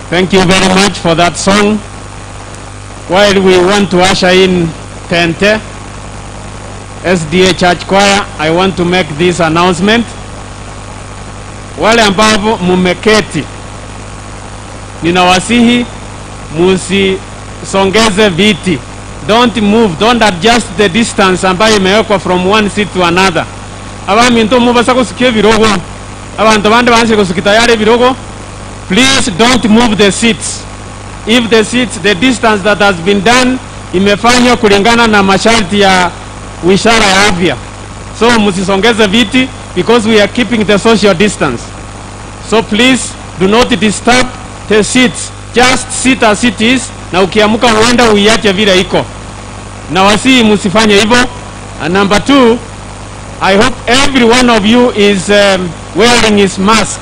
Thank you very much for that song. While we want to usher in Tente, SDA Church Choir, I want to make this announcement. Wale ambao mumeketi, ninawasihi musisongeze viti. Don't move, don't adjust the distance ambayo imewekwa from one seat to another. Abamintu mubasa kusikia ebirogo, abantu bandi banse kusikita yale ebirogo. Please don't move the seats. If the seats, the distance that has been done imefanywa kulingana na masharti ya wizara ya afya. So msisongeze viti because we are keeping the social distance. So please do not disturb the seats. Just sit as it is na ukiamuka uenda uiache vile iko. Na wasii msifanye hivyo. And number two, I hope every one of you is um, wearing his mask.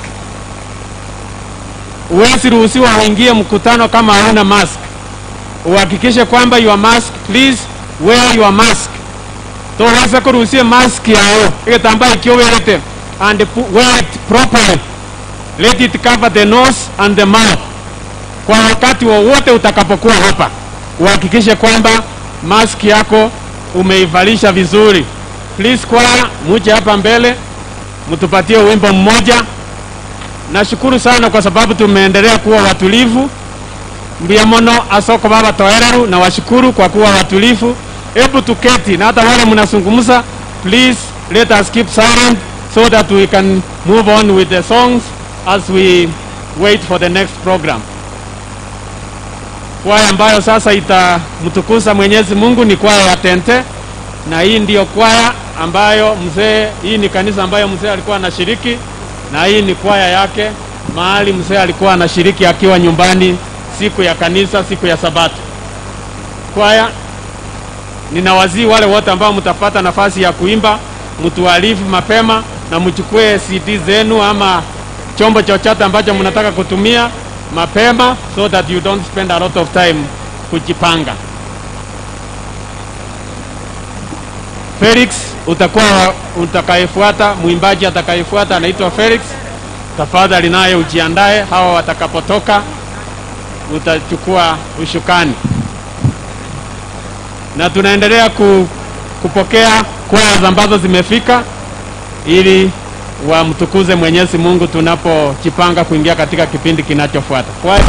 Huwezi ruhusiwa uingie mkutano kama hauna mask. Uhakikishe kwamba your mask, please wear your mask. Toweza kuruhusia mask yao igitambaa ikiowelete and pu- wear it properly. Let it cover the nose and the mouth. Kwa wakati wowote utakapokuwa hapa, uhakikishe kwamba mask yako umeivalisha vizuri. Please kwaya, muje hapa mbele, mtupatie wimbo mmoja. Nashukuru sana kwa sababu tumeendelea kuwa watulivu. Mbia mono asoko baba toereru na washukuru kwa kuwa watulivu. Hebu tuketi na hata wale mnazungumza, please let us keep silent so that we can move on with the songs as we wait for the next program. Kwaya ambayo sasa itamtukuza Mwenyezi Mungu ni kwaya ya Tente, na hii ndiyo kwaya ambayo mzee, hii ni kanisa ambayo mzee alikuwa anashiriki, na hii ni kwaya yake mahali mzee alikuwa anashiriki akiwa nyumbani siku ya kanisa, siku ya Sabato. Kwaya, ninawazii wale wote ambao mtapata nafasi ya kuimba, mtuarifu mapema na mchukue CD zenu ama chombo chochote ambacho mnataka kutumia mapema, so that you don't spend a lot of time kujipanga. Felix utakuwa utakayefuata, mwimbaji atakayefuata anaitwa Felix. Tafadhali naye ujiandae, hawa watakapotoka utachukua ushukani, na tunaendelea ku, kupokea kwaya ambazo zimefika ili wamtukuze Mwenyezi Mungu tunapojipanga kuingia katika kipindi kinachofuata. Kwaya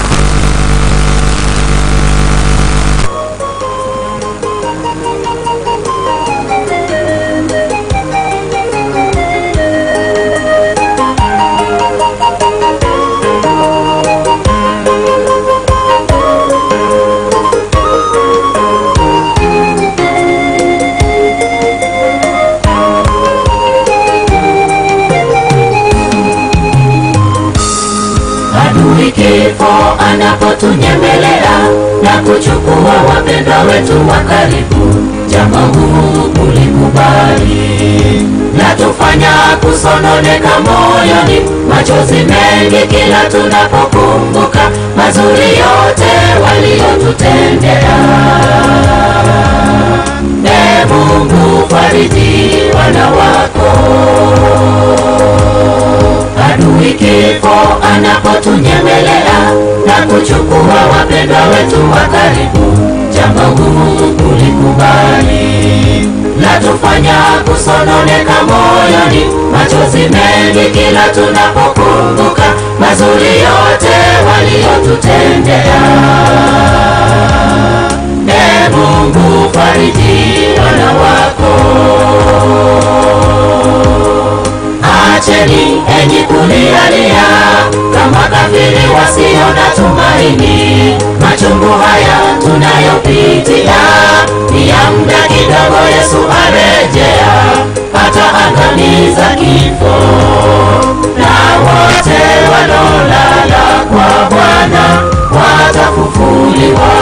adui kifo anapotunyemelea na kuchukua wapendwa wetu wa karibu, jambo huu kulikubali latufanya kusononeka moyoni, machozi mengi kila tunapokumbuka mazuri yote waliyotutendea. E Mungu, fariji wana wako adui kifo anapotunyemelea na kuchukua wapendwa wetu wa karibu, jambo gumu kulikubali latufanya kusononeka moyoni, machozi mengi kila tunapokumbuka mazuri yote waliyotutendea. E Mungu, fariji wana wako Acheni enyi kulialia kama kafiri wasio na tumaini. Machungu haya tunayopitia ni ya muda kidogo, Yesu arejea, ataangamiza kifo na wote walolala kwa Bwana watafufuliwa.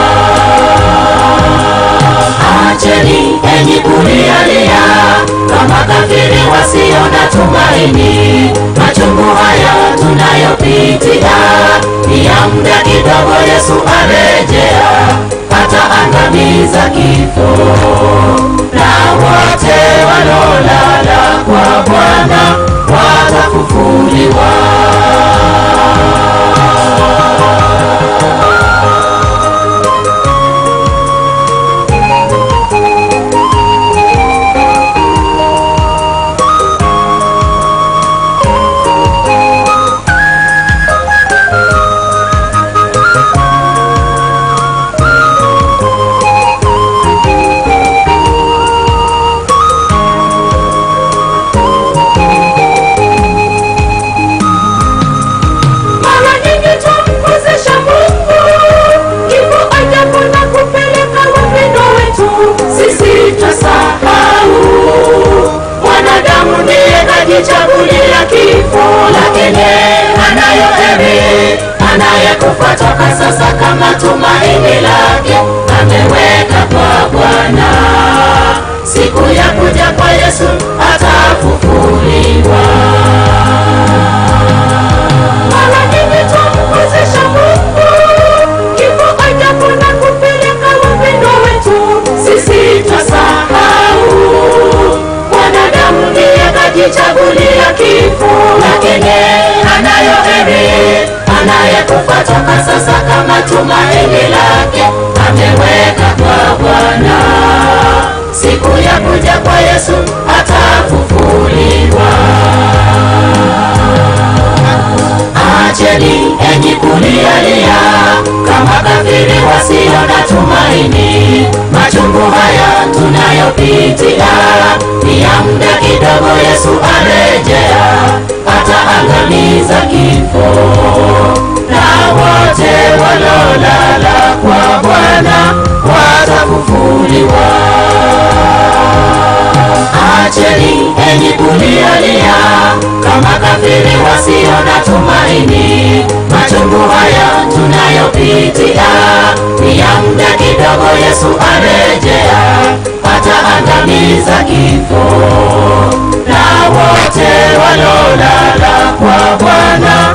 Acheni enyi kulialia kama kafiri wasio na tumaini. Machungu haya tunayopitia ni ya muda kidogo, Yesu arejea, ataangamiza kifo na wote walolala kwa Bwana watafufuliwa. anayekufa toka sasa kama tumaini lake ameweka kwa Bwana. Siku ya kuja kwa Yesu atafufuliwa. Mara nyingi twamkosesha Mungu, kifo ajabu na kupeleka wapendwa wetu, sisi twasahau mwanadamu ndiye kajichagulia kifo, lakini anayo heri anayekufa toka sasa kama tumaini lake ameweka kwa Bwana. Siku ya kuja kwa Yesu atafufuliwa. Acheni enyi kulialia kama kafiri wasio na tumaini. Machungu haya tunayopitia ni ya muda kidogo, Yesu arejea, ataangamiza kifo na wote walolala kwa Bwana watafufuliwa. Acheni enyi kulialia kama kafiri wasio na tumaini. Machungu haya tunayopitia ni ya muda kidogo, Yesu arejea, ataangamiza kifo na wote walolala kwa Bwana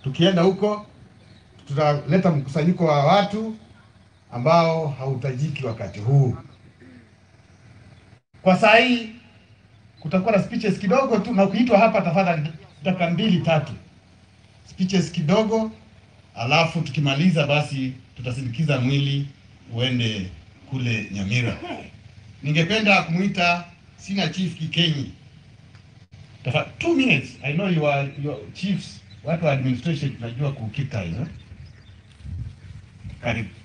Tukienda huko tutaleta mkusanyiko wa watu ambao hautajiki wakati huu. Kwa saa hii kutakuwa na speeches kidogo tu, na ukiitwa hapa, tafadhali dakika mbili tatu, speeches kidogo, alafu tukimaliza basi tutasindikiza mwili uende kule Nyamira. Ningependa kumuita sina chief Kikenyi. Tafa, two minutes. I know you are your chiefs, watu wa administration tunajua ku keep time. Eh? Karibu.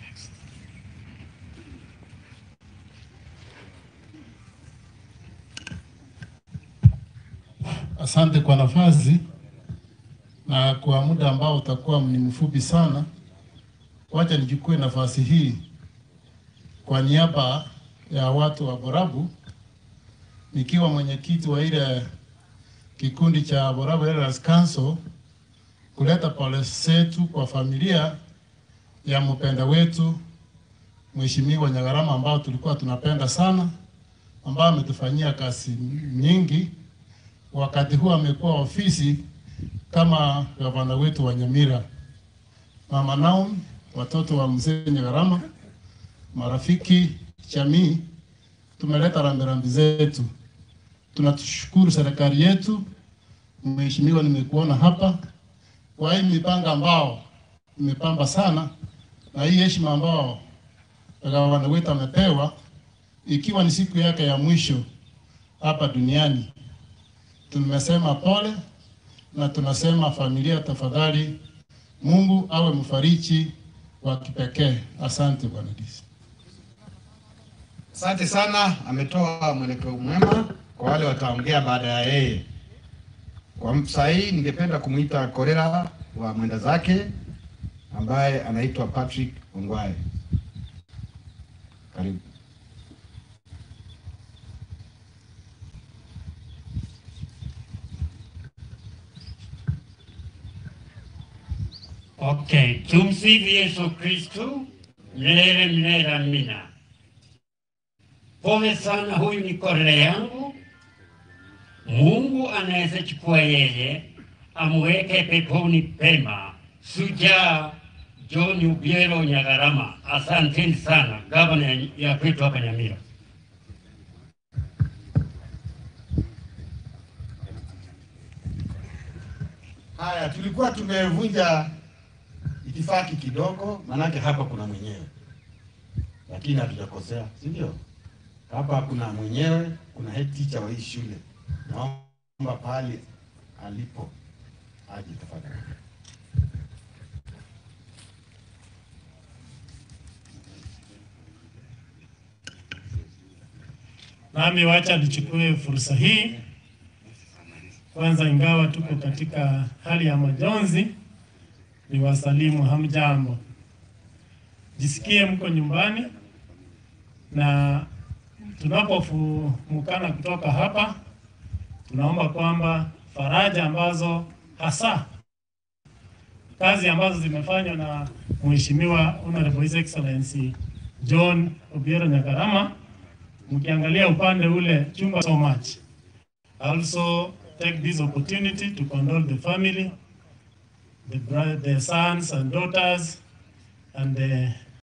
Asante kwa nafasi na kwa muda ambao utakuwa ni mfupi sana, wacha nichukue nafasi hii kwa niaba ya watu wa Borabu, nikiwa mwenyekiti wa ile kikundi cha Borabu Elders Council, kuleta pole zetu kwa familia ya mpenda wetu Mheshimiwa Nyagarama ambao tulikuwa tunapenda sana, ambao ametufanyia kazi nyingi wakati huu amekuwa ofisi kama gavana wetu wa Nyamira. Mama Naomi, watoto wa mzee Nyagarama, marafiki, jamii, tumeleta rambirambi zetu. Tunatushukuru serikali yetu, mheshimiwa, nimekuona hapa kwa hii mipango ambao imepamba sana na hii heshima ambao gavana wetu amepewa, ikiwa ni siku yake ya mwisho hapa duniani tumesema pole na tunasema familia, tafadhali, Mungu awe mfariji wa kipekee. Asante Bwana DC. Asante sana, ametoa mwelekeo mwema kwa wale wataongea baada ya yeye. Kwa saa hii ningependa kumuita Korera wa mwenda zake ambaye anaitwa Patrick Ongwae. Karibu. Okay, tumsifu Yesu Kristu milele milele, amina. Pole sana, huyu ni Korera yangu. Mungu anaweza chukua yeye amweke peponi pema. Sujaa John Ubiero Nyagarama, asanteni sana, gavana ya- ya kwetu hapa Nyamira. Haya, tulikuwa tumevunja itifaki kidogo, manake hapa kuna mwenyewe, lakini hatujakosea, si ndio? Hapa kuna mwenyewe, kuna head teacher wa hii shule. Naomba pahali alipo aje tafadhali. Nami wacha nichukue fursa hii kwanza, ingawa tuko katika hali ya majonzi, ni wasalimu hamjambo, jisikie mko nyumbani, na tunapofumukana kutoka hapa, tunaomba kwamba faraja ambazo hasa kazi ambazo zimefanywa na Mheshimiwa Honorable His Excellency John Obiero Nyagarama mkiangalia upande ule chumba so much. I also take this opportunity to condole the family, the, bro- the sons and daughters and the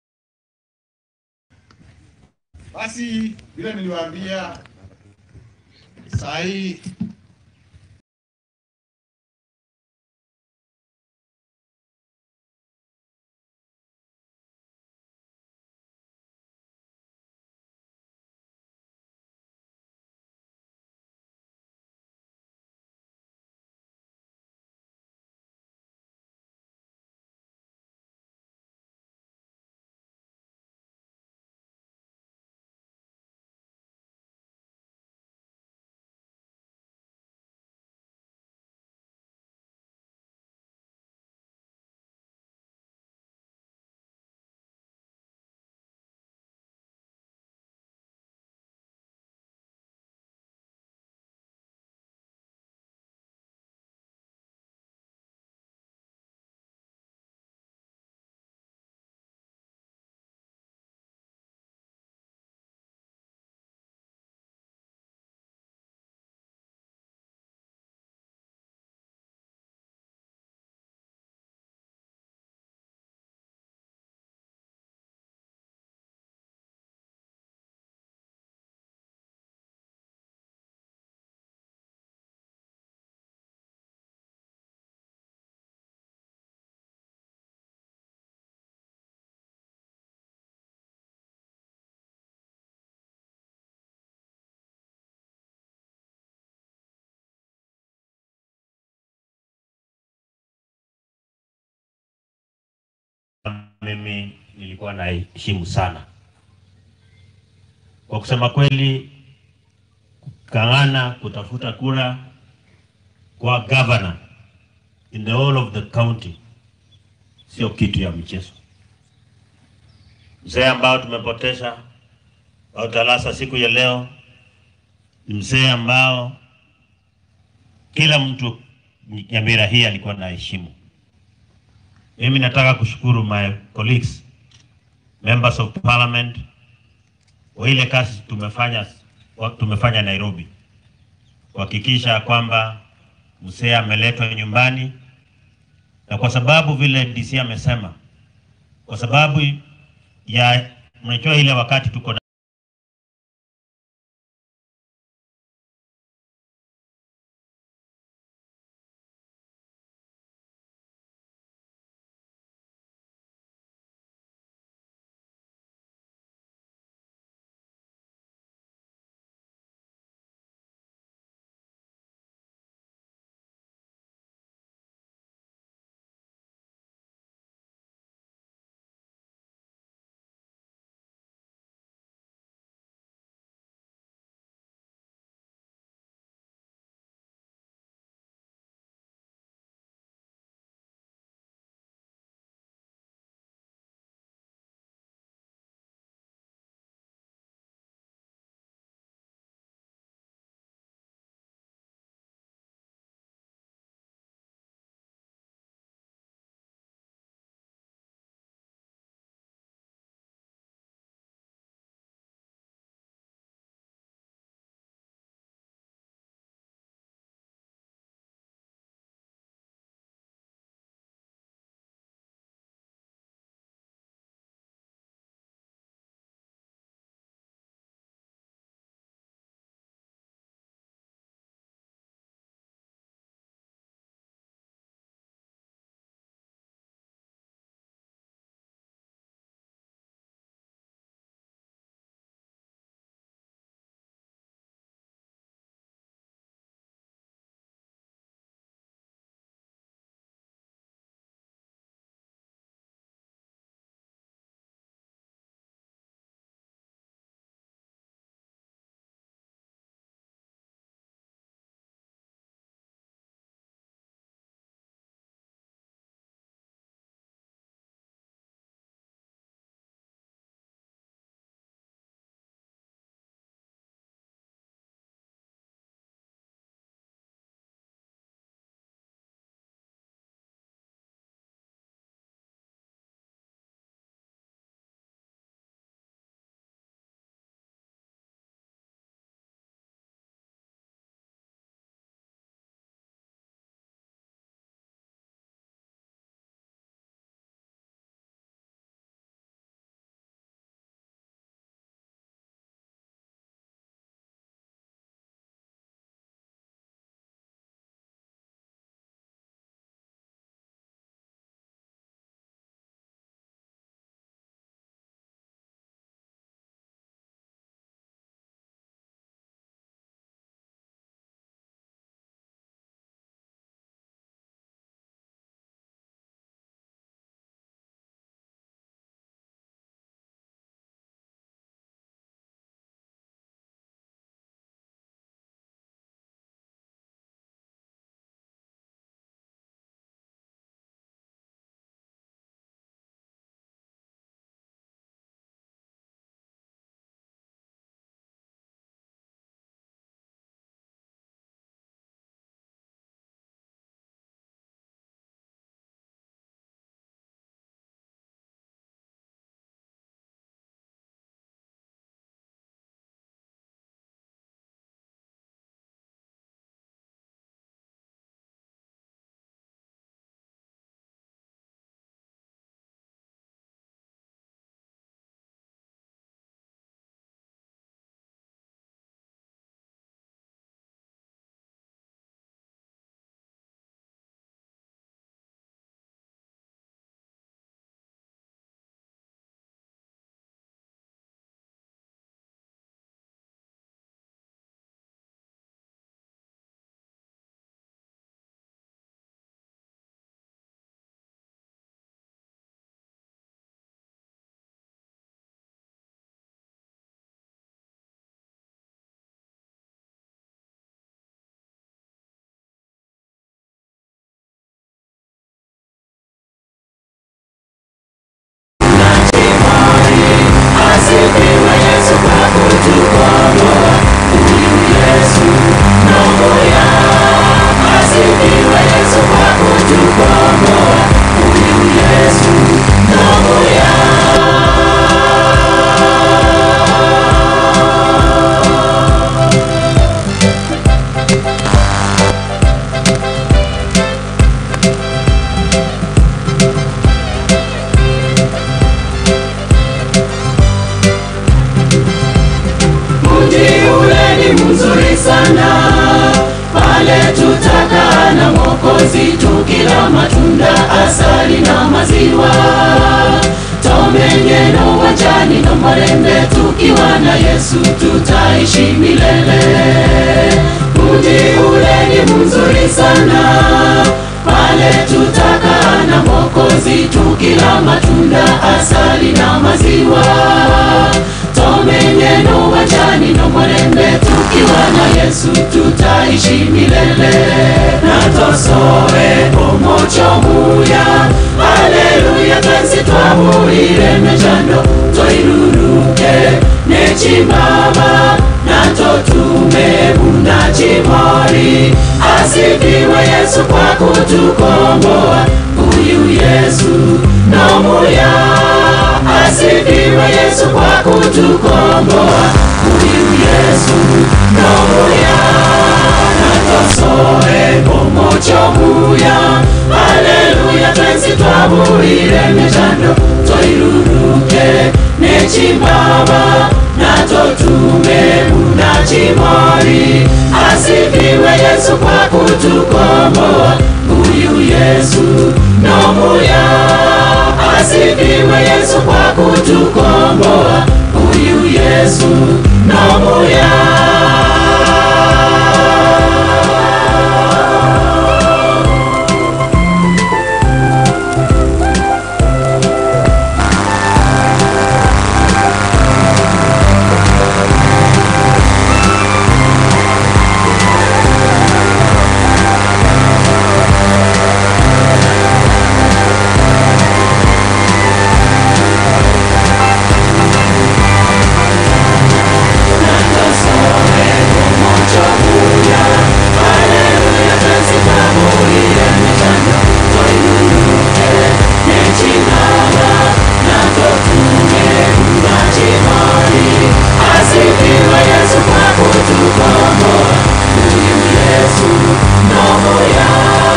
Basi vile niliwaambia, saa hii mimi nilikuwa naheshimu sana. Kwa kusema kweli, kung'ang'ana kutafuta kura kwa governor in the whole of the county sio kitu ya mchezo. Mzee ambao tumepoteza au Talasa siku ya leo ni mzee ambao kila mtu Nyamira hii alikuwa na heshimu. Mimi nataka kushukuru my colleagues members of parliament kwa ile kazi tumefanya tumefanya Nairobi kuhakikisha kwamba mzee ameletwa nyumbani, na kwa sababu vile DC amesema, kwa sababu ya mnajua ile wakati tuko na tukila matunda, asali na maziwa. Tomenye no wajani no marembe, tukiwa na Yesu tutaishi milele. Mji ule ni mzuri sana, pale tutakaa na Mwokozi tukila matunda, asali na maziwa. Tomenye no wajani no marembe, tukiwa na Yesu tutaishi milele. Na tosoe omocho muya, haleluya, twesi twamuire mejando, toiruruke nechimama nato tumebuna chimori. Asifiwe Yesu kwa kutukomboa, huyu Yesu nomuya. Asifiwe Yesu kwa kutukomboa, huyu Yesu nomuya. Natosoe omocho muya, haleluya, twensi twabuire mejando, toiruruke nechimbaba nato tumebuna chimori. Asifiwe Yesu kwa kutukomboa, huyu Yesu nomuya. Asifiwe Yesu kwa kutukomboa, huyu Yesu nomuya. Asifiwe Yesu kwa kutukomboa, huyu Yesu nomuya.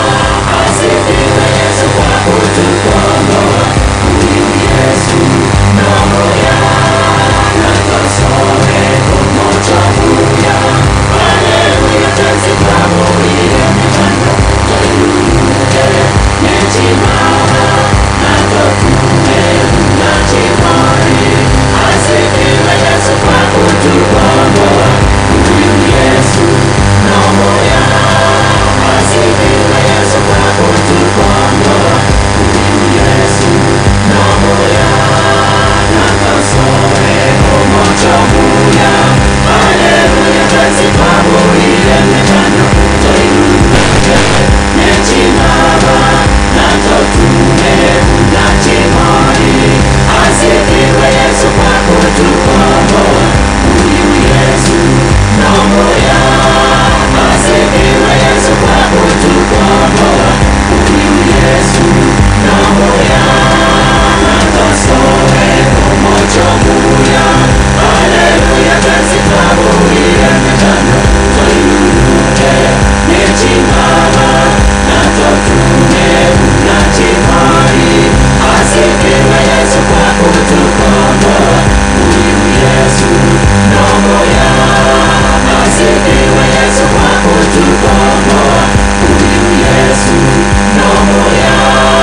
Asifiwe Yesu kwa kutukomboa, huyu Yesu nomuya. Natosore kumocho muya, haleluya, twesi twamuire mechando, toiruruke nechimama, nato tumebuna chimori. Asifiwe Yesu kwa kutukomboa, huyu Yesu nomuya. Asifiwe Yesu kwa kutukomboa, huyu Yesu nomuya. Nakasore omocho muya, haleluya, twesi twabuire mechando, toiruruke nechimama, nato tumebuna chimori. Asifiwe Yesu kwa kutukomboa, huyu Yesu nomuya. Asifiwe Yesu kwa kutukomboa, huyu Yesu nomuya. Natosore omocho muya, haleluya, twesi twabuire mechando, toiruruke nechimama, nato tumebuna chimori. Asifiwe Yesu kwa kutukomboa, huyu Yesu nomuya. Asifiwe Yesu kwa kutukomboa, huyu Yesu nomuya.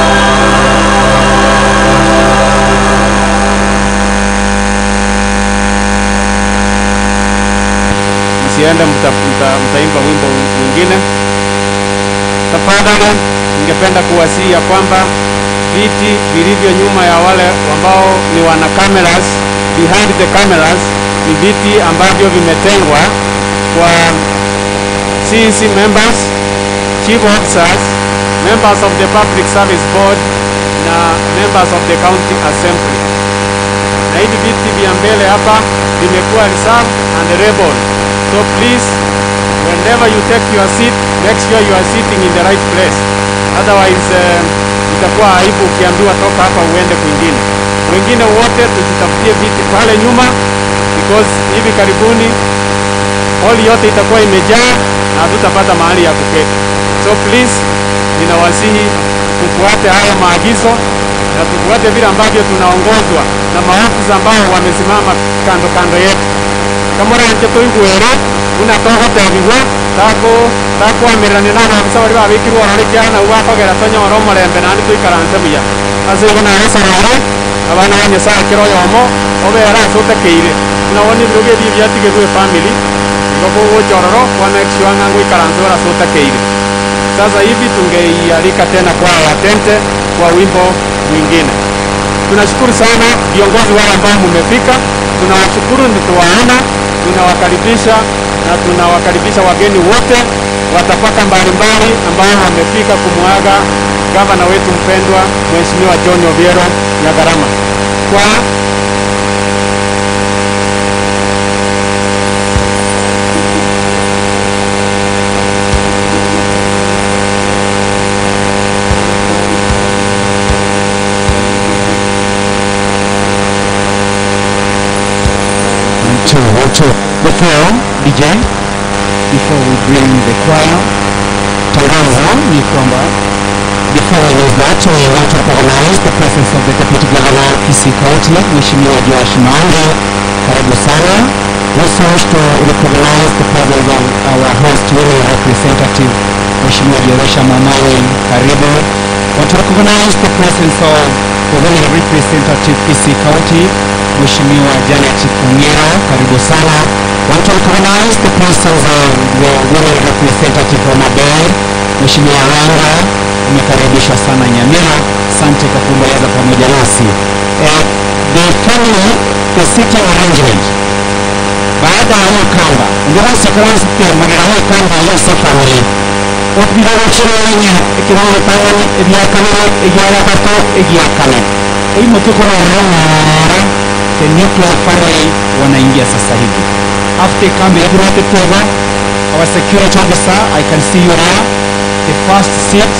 msiende mta- mta- mtaimba wimbo mwingine. Tafadhali, ningependa kuwasihi ya kwamba viti vilivyo nyuma ya wale ambao ni wana cameras, behind the cameras, ni viti ambavyo vimetengwa kwa CEC members, chief officers, members of the public service board na members of the county assembly na hivi viti vya mbele hapa vimekuwa reserved and labeled. So please, whenever you take your seat, make sure you are sitting in the right place. Otherwise, uh, itakuwa aibu ukiambiwa toka hapa uende kwingine. Wengine wote tujitafutie viti pale nyuma because hivi karibuni hall yote itakuwa imejaa na hatutapata mahali ya kuketi. So please, ninawasihi tufuate haya maagizo na tufuate vile ambavyo tunaongozwa na maafisa ambao wamesimama kando kando yetu kamora nje toiguere buna togotebigwa takwamiranio na abisa bari babikirwe orori kiara nabo bakogera tonyora omorembe naende toikaranse buya ase igo nagesarare abana ba nyasaye kero oyomo obera ase otakeire buna bono ebirogo ebi byatigerwa efamily igo bogochororo kwa make sure ng'a ngoikaranse ora ase otakeire sasa hivi tungeialika tena kwa watente kwa wimbo mwingine tunashukuru sana viongozi wale ambao mmefika tunawashukuru nituwaona tunawakaribisha na tunawakaribisha wageni wote watapaka mbalimbali ambao wamefika kumwaga gavana wetu mpendwa mheshimiwa John Obiero Nyagarama kwa to to before DJ before we bring the choir tangazo ni kwamba before we that we want to recognize the presence of the deputy governor Kisii County Mheshimiwa Joash Mange karibu sana also wish to recognize the presence of our host women representative Mheshimiwa Jeresha Mamawe karibu want to recognize the presence of the women representative Kisii County Mheshimiwa Janet Kung'ero, karibu sana. Want to recognize the presence of the women representative from Aber, Mheshimiwa Wanga, umekaribishwa sana Nyamira. Asante kwa kuomboleza pamoja nasi. Eh, the family, the sitting arrangement baada ya hiyo kamba ngirasi kiransi pia magana hiyo kamba yose family okubirana kiranya ekiranga tangani ebyakane ebyagatato ebyakane imotoka naara the nuclear family wanaingia sasa hivi after kambi yakirate teba our security officer i can see you there the first seat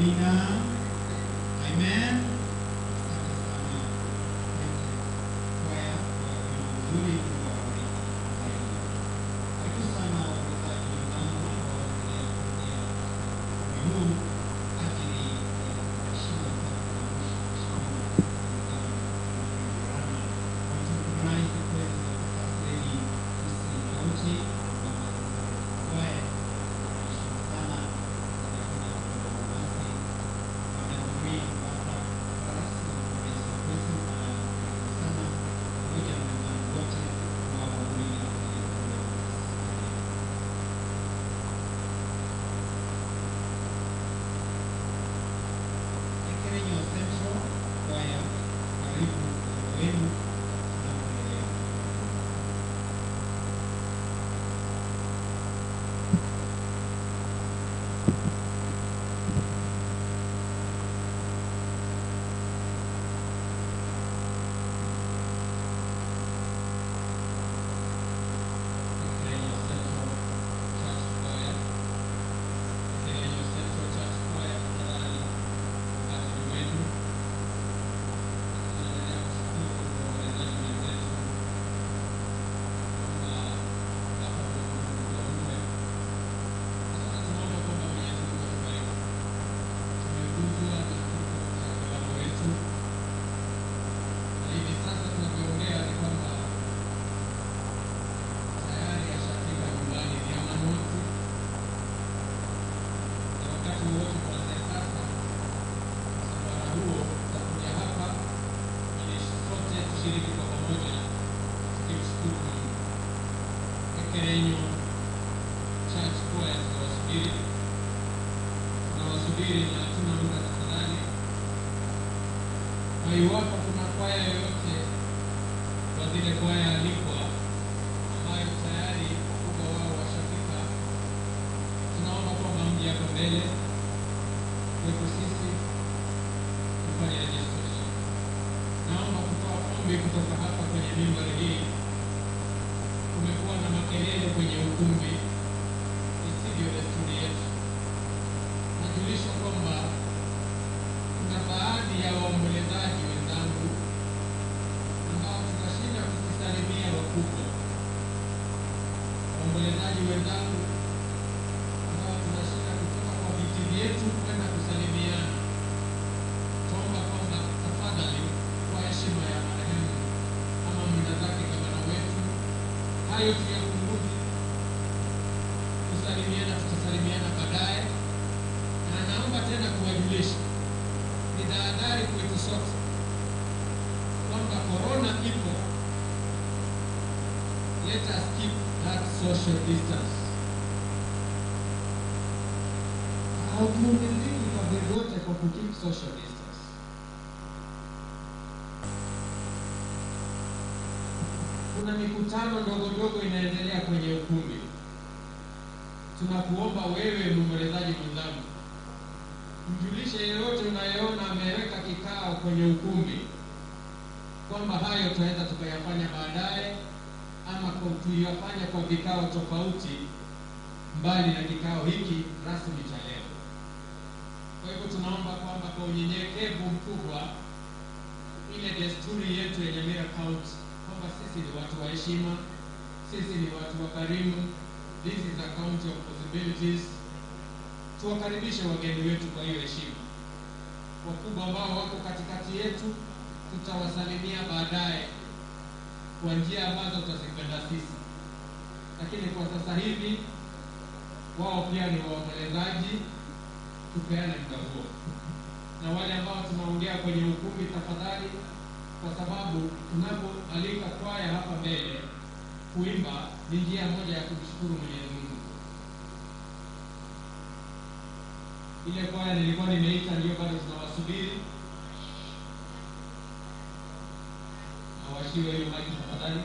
Amina. Amen. Kwaya kwa uzuri kwa Karibu sana wasikilizaji wenzangu ambao wanaendelea kusikia huu ajili ya heshima Ekerenyo Central Kwaya, karibu wenu tunapoendelea. Ekerenyo Central Church Choir. Ekerenyo Central Church Choir, tafadhali wakati wenu. Tunaendelea kushukuru waombolezaji wenzetu kwamba hapa tumemume. Sasa tunaomba kwamba Mwenyezi Mungu atubariki. Tumeguzwa na kifo cha baba wetu, na hivi sasa tunavyoongea ni kwamba tayari ashafika nyumbani Diamond na wakati wowote kuanzia sasa msafara huo utakuja hapa ili sote tushiriki kwa pamoja tukimshukuru Mungu. Ekerenyo Church Choir tunawasubiri, tunawasubiri na hatuna muda tafadhali, na iwapo kuna kwaya yoyote kwa zile kwaya alikwa ambayo tayari wakubwa wao washafika, tunaomba kwamba mje hapa mbele kwetu sisi kufanya registration. Naomba kutoa ombi kutoka hapa kwenye mimbari hii. Kumekuwa na makelele kwenye ukumbi, isivyo desturi yetu. Najulisha kwamba kuna baadhi ya waombolezaji wenzangu ambao tunashinda kukisalimia wakubwa, waombolezaji wenzangu ambao tunashinda kutoka kwa viti vyetu kwenda kusalimiana. Tuomba kwamba tafadhali, kwa heshima ya marehemu ama mwenda zake gavana wetu, hayo tuyapunguze. Kusalimiana tutasalimiana baadaye, na naomba tena kuwajulisha, ni tahadhari kwetu sote kwamba korona ipo. Let us keep that social distance. Hauvumiliki kwa vyovyote kwa kukeep social distance. Kuna mikutano ndogo ndogo inaendelea kwenye ukumbi. Tunakuomba wewe mwombolezaji mwenzangu, mjulishe yeyote unayeona ameweka kikao kwenye ukumbi kwamba hayo tunaweza tukayafanya baadaye ama kwa- tuyafanye kwa vikao tofauti mbali na kikao hiki rasmi cha leo. Kwa hivyo tunaomba kwamba kwa unyenyekevu mkubwa, ile desturi yetu ya Nyamira County kwamba sisi ni watu wa heshima, sisi ni watu wa karimu, this is a county of possibilities. Tuwakaribishe wageni wetu kwa hiyo heshima. Wakubwa ambao wako katikati yetu tutawasalimia baadaye kwa njia ambazo tutazipenda sisi, lakini kwa sasa hivi wao pia ni waombolezaji, tupeane muda huo. Na wale ambao tunaongea kwenye ukumbi, tafadhali, kwa sababu tunapoalika kwaya hapa mbele kuimba ni njia moja ya kumshukuru Mwenyezi Mungu. Ile kwaya nilikuwa nimeita ndio bado tunawasubiri, awashiwe hiyo maiki tafadhali.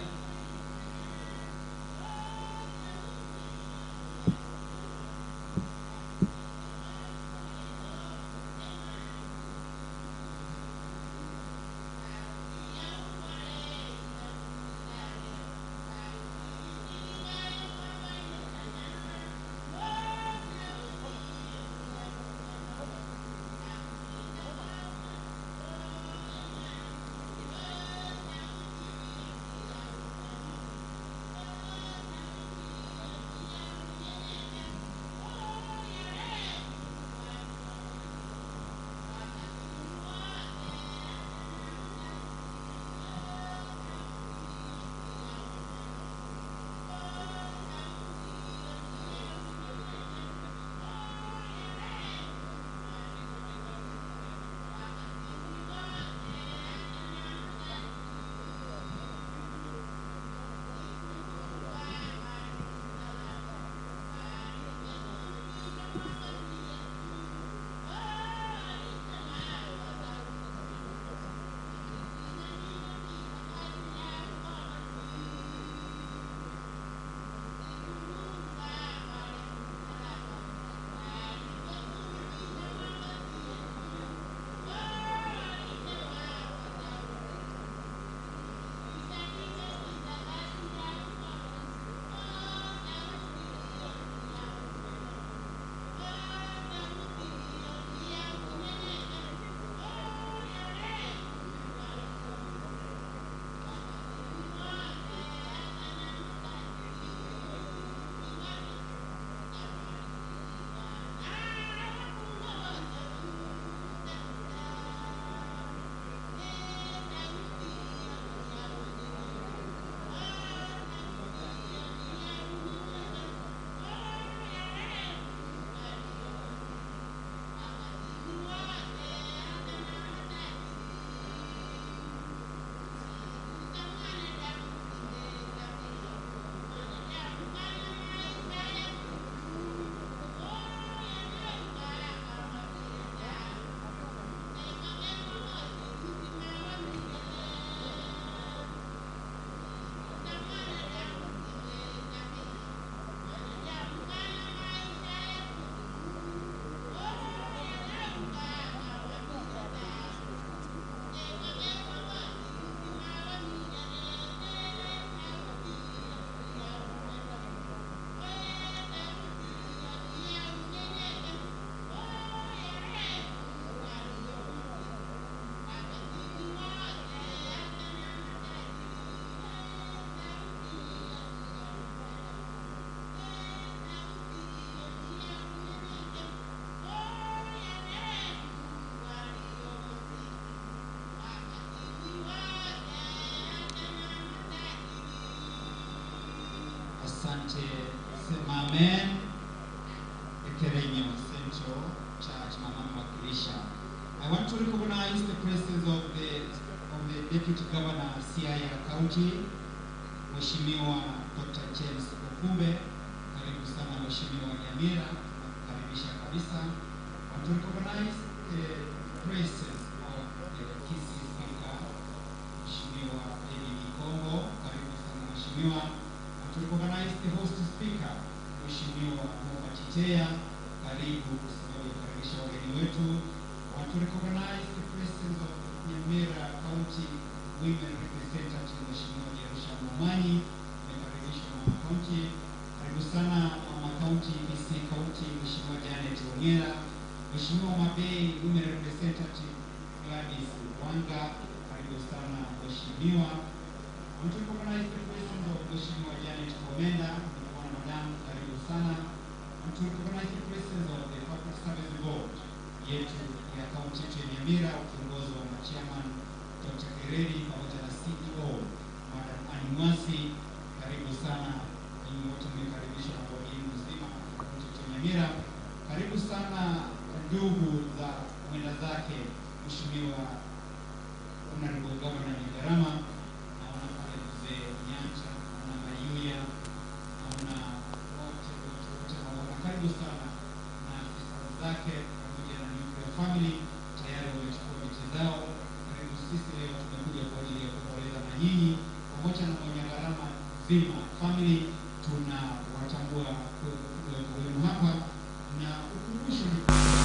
Kerenyo Central Church, mama mwakilisha. I want to recognize the presence of the of the Deputy Governor Siaya County, Mheshimiwa Dr. James Okumbe. Karibu sana Mheshimiwa Nyamira, nakukaribisha kabisa. I want to recognize the presence of the Kisii Speaker, Mheshimiwa David Kongo. Karibu sana Mheshimiwa. I want to recognize the host speaker, Mheshimiwa Mofa Chitea. Karibu kusimama kukaribisha wageni wetu. I want to recognize the presence of Nyamira County Women Representative Mheshimiwa Jerusha Momanyi. Nimekaribishwa Mama County. Karibu sana Mama County, Kisii County, Mheshimiwa Janet Ongera. Mheshimiwa Mabei Women Representative Gladys Wanga. Karibu sana Mheshimiwa. I want to recognize the presence of Mheshimiwa Janet Komenda. Nimeona madam, karibu sana. I want to recognize the presence of the Public Service Board yetu ya kaunti yetu ya Nyamira ukiongozwa na chairman Dr. Kereri pamoja na CEO Madam Annie Mwasi. Karibu sana ninyi wote mmekaribishwa na bodi yenu nzima ya kaunti yetu ya Nyamira. Karibu sana ndugu za mwenda zake Mheshimiwa Honorable Governor Nyagarama. Naona pale mzee Nyanja, naona Mayuya, naona wote wote wote naona karibu sana na afisa zake pamoja na nuclear family tayari wamechukua viti zao. Karibu sisi leo tumekuja kwa ajili ya kuomboleza na nyinyi pamoja na mwenye gharama nzima family, tunawatambua uwepo wenu hapa na ukumbusho ni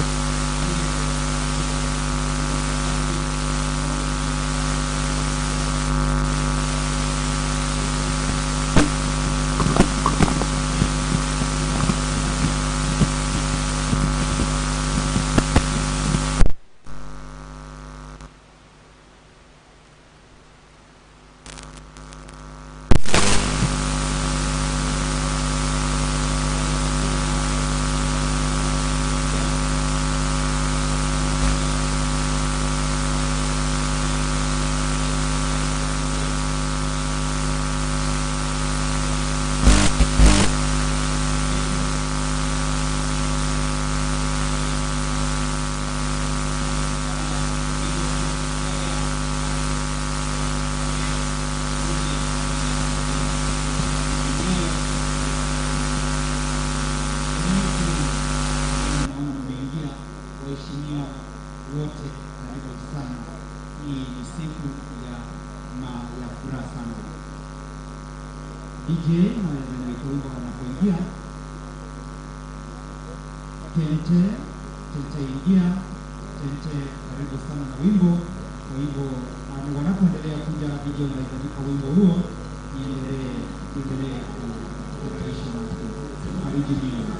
naona mmeingia. Waheshimiwa wote, karibu sana. Hii ni siku ya ma ya furaha sana. DJ naweza niweke wimbo wanapoingia. Tente, tente ingia, tente karibu sana na wimbo. Kwa hivyo um, wanapoendelea kuja DJ unahitajika wimbo huo iendelee iendelee kupeperusha na kufariji mioyo.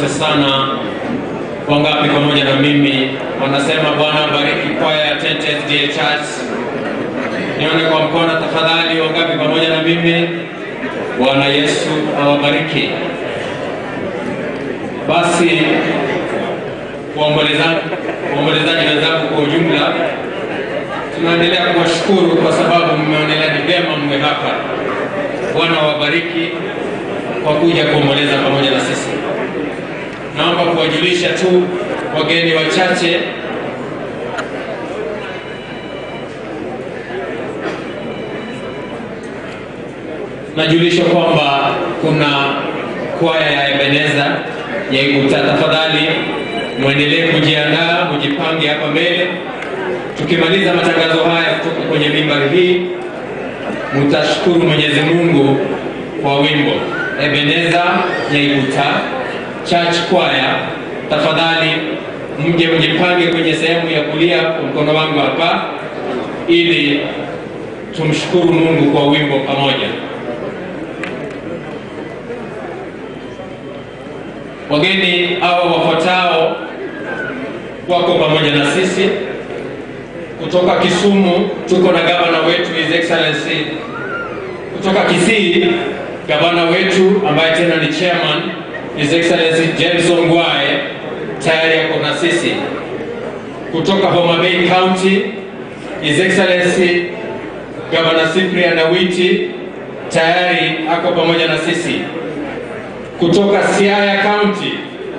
asante sana. Wangapi pamoja na mimi wanasema Bwana bariki kwaya ya Tent SDA Church? Nione kwa mkono tafadhali. Wangapi pamoja na mimi? Bwana Yesu awabariki. Basi waombolezaji waombolezaji wenzangu kwa ujumla, tunaendelea kuwashukuru kwa sababu mmeonelea ni vyema mwe hapa. Bwana wabariki kwa kuja kuomboleza pamoja na sisi. Naomba kuwajulisha tu wageni wachache najulisha kwamba kuna kwaya ya Ebeneza ya Iguta. Tafadhali mwendelee kujiandaa, mjipange hapa mbele. Tukimaliza matangazo haya kutoka kwenye mimbari hii, mtashukuru Mwenyezi Mungu kwa wimbo Ebeneza ya Iguta Church Choir. Tafadhali mje mjipange kwenye sehemu ya kulia kwa mkono wangu hapa, ili tumshukuru Mungu kwa wimbo pamoja. Wageni hao wafuatao wako pamoja na sisi kutoka Kisumu. Tuko na gavana wetu His Excellency kutoka Kisii, gavana wetu ambaye tena ni chairman His Excellency James Ongwae tayari yako na sisi. Kutoka Homa Bay County His Excellency Governor Cyprian Awiti tayari ako pamoja na sisi kutoka Siaya County,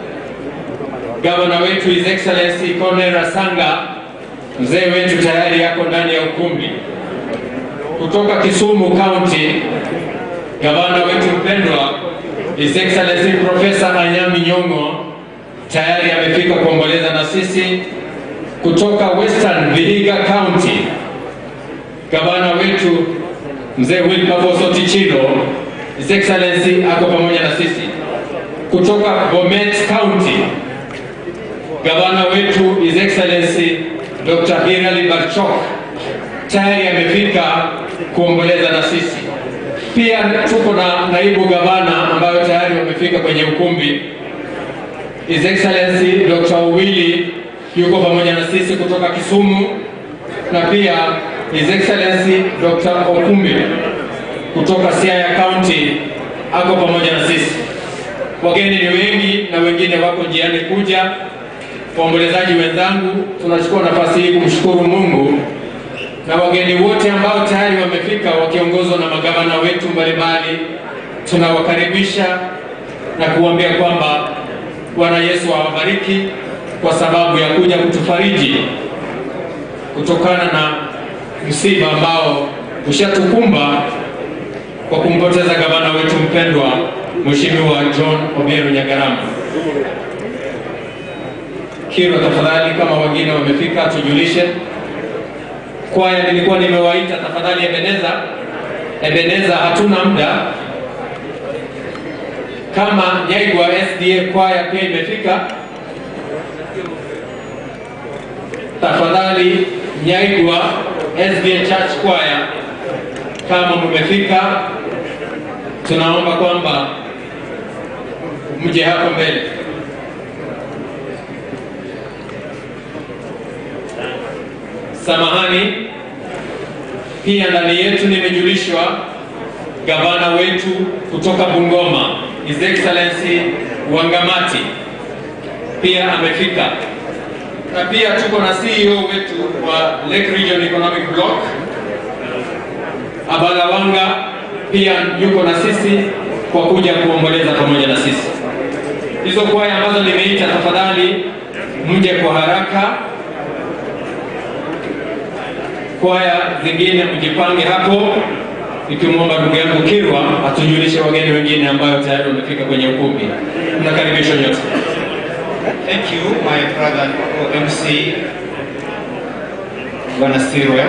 gavana wetu His Excellency Cornel Rasanga, mzee wetu tayari yako ndani ya ukumbi. Kutoka Kisumu County, gavana wetu mpendwa His Excellency Professor Anyami Nyong'o tayari amefika kuomboleza na sisi. Kutoka Western Vihiga County, gavana wetu mzee Wilberforce Otichilo His Excellency ako pamoja na sisi. Kutoka Bomet County, gavana wetu His Excellency Dr. Hirali Barchok tayari amefika kuomboleza na sisi. Pia tuko na naibu gavana ambayo tayari wamefika kwenye ukumbi. His Excellency Dr. Owili yuko pamoja na sisi kutoka Kisumu na pia His Excellency Dr. Okumbi kutoka Siaya County ako pamoja na sisi. Wageni ni wengi na wengine wako njiani kuja. Waombolezaji wenzangu, tunachukua nafasi hii kumshukuru Mungu na wageni wote ambao tayari wamefika wakiongozwa na magavana wetu mbalimbali, tunawakaribisha na kuambia kwamba Bwana Yesu awabariki kwa sababu ya kuja kutufariji kutokana na msiba ambao ushatukumba kwa kumpoteza gavana wetu mpendwa Mheshimiwa John Obiero Nyagarama. Kiro, tafadhali, kama wengine wamefika tujulishe. Kwaya nilikuwa nimewaita, tafadhali Ebeneza, Ebeneza, hatuna muda. Kama Nyaigwa SDA kwaya pia imefika, tafadhali Nyaigwa SDA Church Choir, kama mmefika, tunaomba kwamba mje hapa mbele. Samahani, pia ndani yetu nimejulishwa gavana wetu kutoka Bungoma, His Excellency Wangamati pia amefika, na pia tuko na CEO wetu wa Lake Region Economic Block Abala Wanga pia yuko na sisi kwa kuja kuomboleza pamoja na sisi. Hizo kwaya ambazo nimeita, tafadhali mje kwa haraka. Kwaya zingine mjipange hapo, nikimwomba ndugu yangu Kirwa atujulishe wageni wengine ambayo tayari wamefika kwenye ukumbi. Mnakaribishwa nyote. Thank you, my brother MC Bwana Sirwe.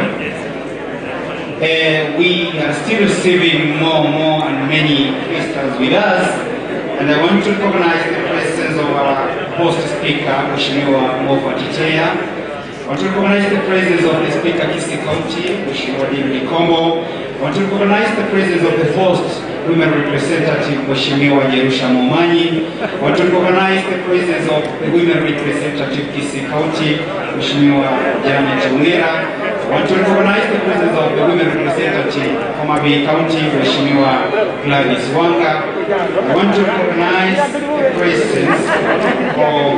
Uh, we are still receiving more, more, and many visitors with us, and I want to recognize the presence of our host speaker, Mheshimiwa Mofa Ticheya. I want to recognize the presence of the speaker, Kisii County, Mheshimiwa David Kombo. I want to recognize the presence of the host, Women Representative Mheshimiwa Jerusha Momanyi. I want to recognize the presence of the Women Representative Kisii County, Mheshimiwa Janet Ongera. I want to recognize the presence of the Women Representative Homa Bay County, Mheshimiwa Gladys Wanga. I want to recognize the presence of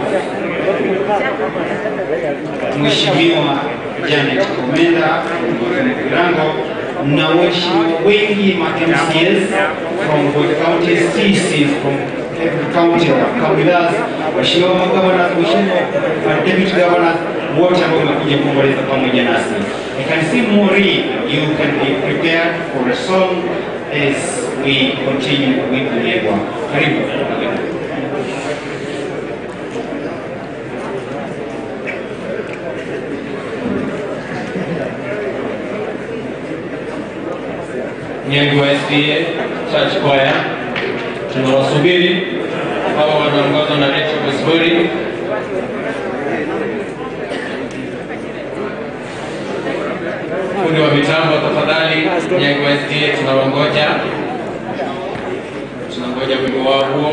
Mheshimiwa Janet Komenda from Kirango na waheshimiwa wengi ma MCAs from both counties, CCs from every county have come with us, waheshimiwa magavana, waheshimiwa ma deputy governors wote ambao wamekuja kuomboleza pamoja nasi. I can see Maureen, you can be prepared for a song as we continue with the Negwa. Karibu. Nyengo SDA Church Choir. Tunawasubiri hawa wanaongozwa na Rachel Busburi. Fundi wa mitambo tafadhali, Nyengo SDA tunawangoja, tunangoja wimbo wao huo.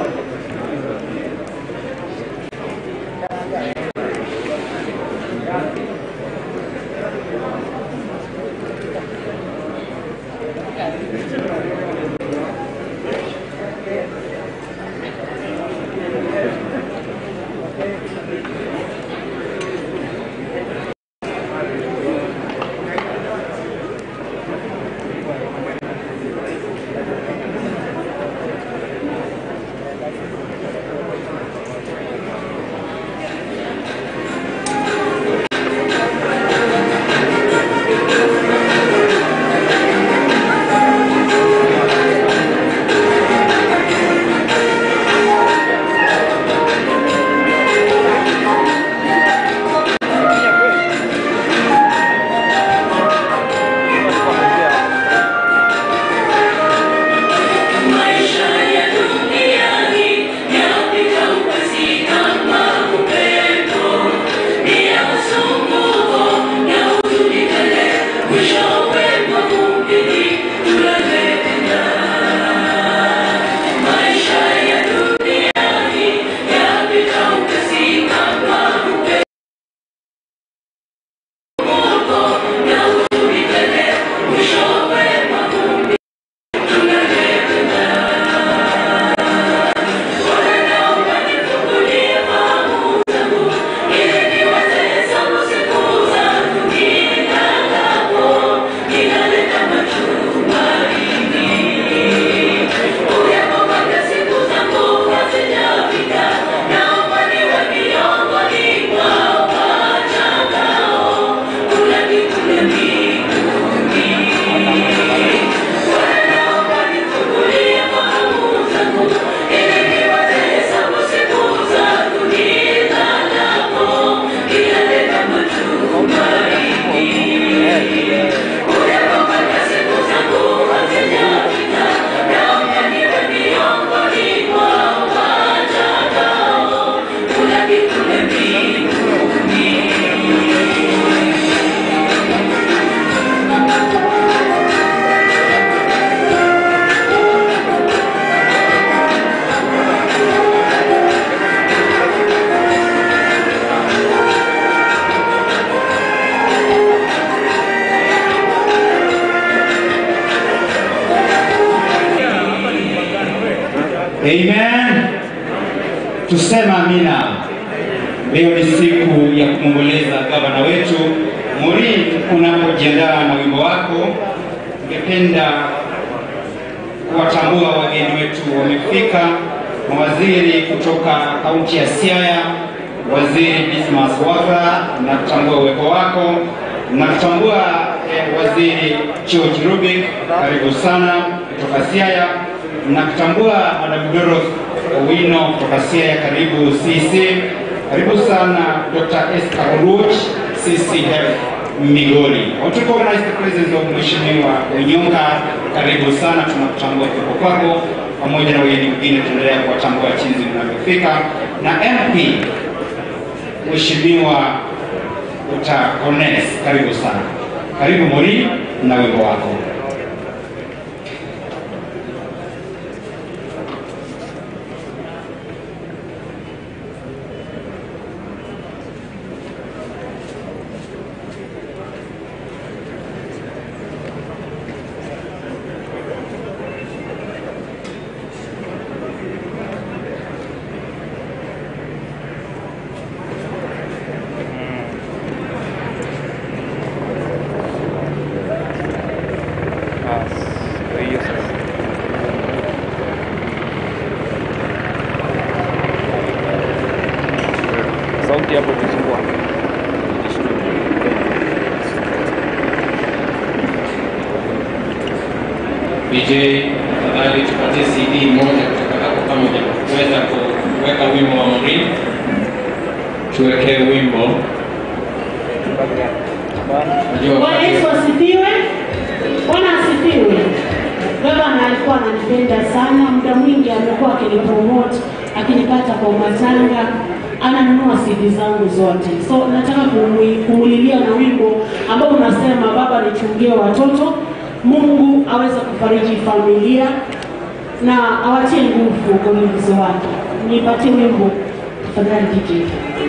Amen. Tusema amina. Leo ni siku ya kumwomboleza gavana wetu Maureen. Unapojiandaa na wimbo wako, ningependa kuwatambua wageni wetu wamefika, mawaziri kutoka kaunti ya Siaya, waziri Dismas Wafula, na kutambua uwepo wako na kutambua eh, waziri George Rubik, karibu sana kutoka Siaya na kutambua Madam Dorothy Owino kutoka Siaya, karibu CC. Karibu sana Dr. Esther Oruch, CCF Migori. I want to recognize the presence of Mheshimiwa Onyonga, karibu sana, tunakutambua kuwepo kwako, pamoja na wageni wengine, tunaendelea kuwatambua chinzi mnavyofika, na MP Mheshimiwa Dr. Ones, karibu sana. Karibu Mori na wimbo wako. DJ, tafadhali tupatie CD moja kutoka hapo kama hujaweza kuweka wimbo wa Maureen. Tuwekee wimbo. Najua Bwana Yesu asifiwe. Bwana asifiwe. Gavana alikuwa ananipenda sana, muda mwingi amekuwa akinipromote, akinipata kwa matanga, ananunua CD zangu zote. So nataka kumwi- kumulilia na wimbo ambao unasema Baba nichungie watoto, Mungu aweze kufariji familia na awatie nguvu kwa ulinzi wake. Nipatie wimbo tafadhali DJ.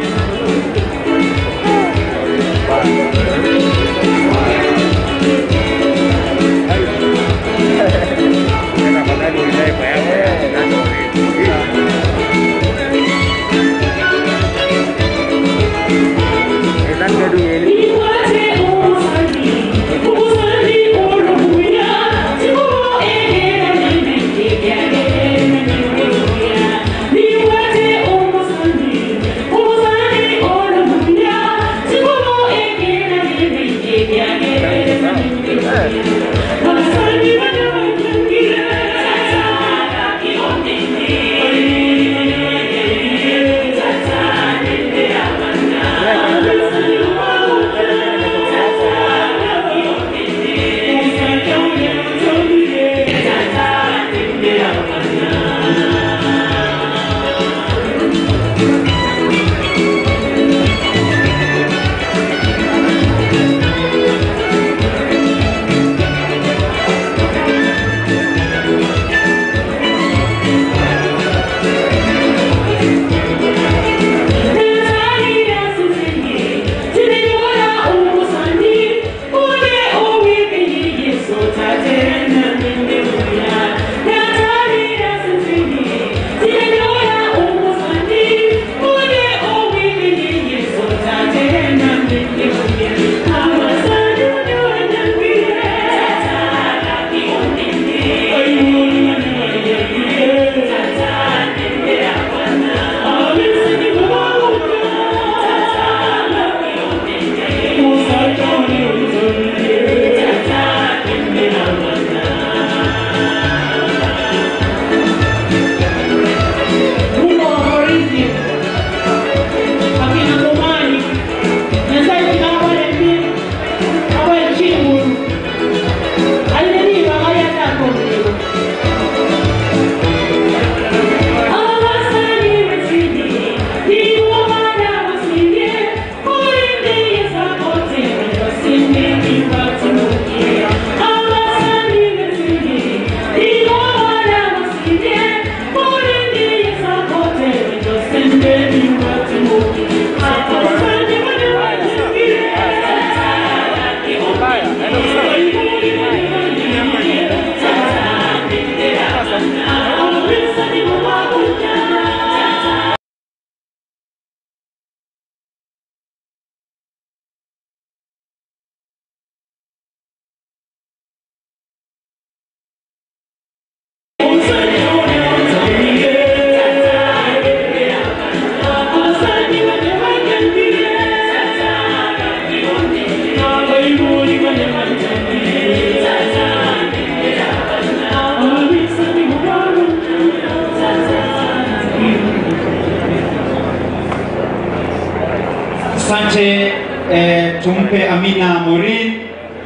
Asante eh, tumpe Amina Morin.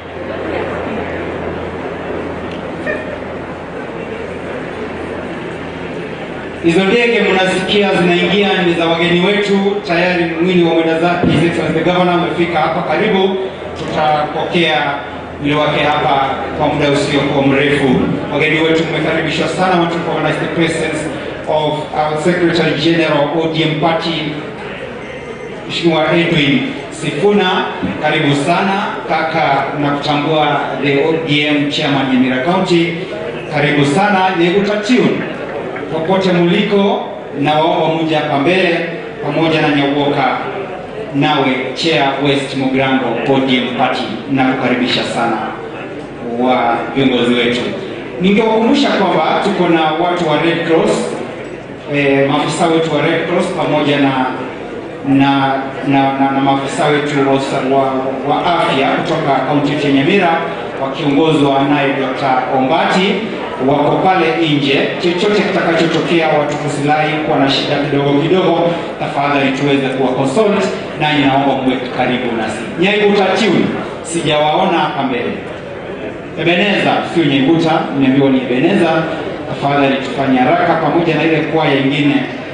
Hizo ndege mnasikia zinaingia ni za wageni wetu, tayari mwili wa mwenda zake His Excellency the Governor amefika hapa karibu. Tutapokea mwili wake hapa kwa muda usiokuwa mrefu. Wageni wetu mmekaribishwa sana, want to recognize the presence of our Secretary General ODM Party Mheshimiwa Edwin Sifuna, karibu sana kaka, na kutambua the ODM chairman Nyamira County, karibu sana Nyegutatiun, popote muliko, na waomba muje hapa mbele pamoja na Nyawoka nawe chair West Mugrango ODM party, na kukaribisha sana wa viongozi wetu. Ningewakumbusha kwamba tuko na watu wa Red Cross eh, maafisa wetu wa Red Cross pamoja na na na, na, na maafisa wetu wa, usa- wa, wa afya kutoka kaunti yetu ya Nyamira wakiongozwa naye Dr. Ombati wako pale nje. Chochote kitakachotokea, watu kusilai kuwa na shida kidogo kidogo, tafadhali tuweze kuwa consult, nanyi naomba mwe karibu nasi. Nyaiguta tune sijawaona hapa mbele. Ebeneza sio Nyaiguta, nimeambiwa ni Ebeneza. Tafadhali tufanye haraka pamoja na ile kwaya ingine.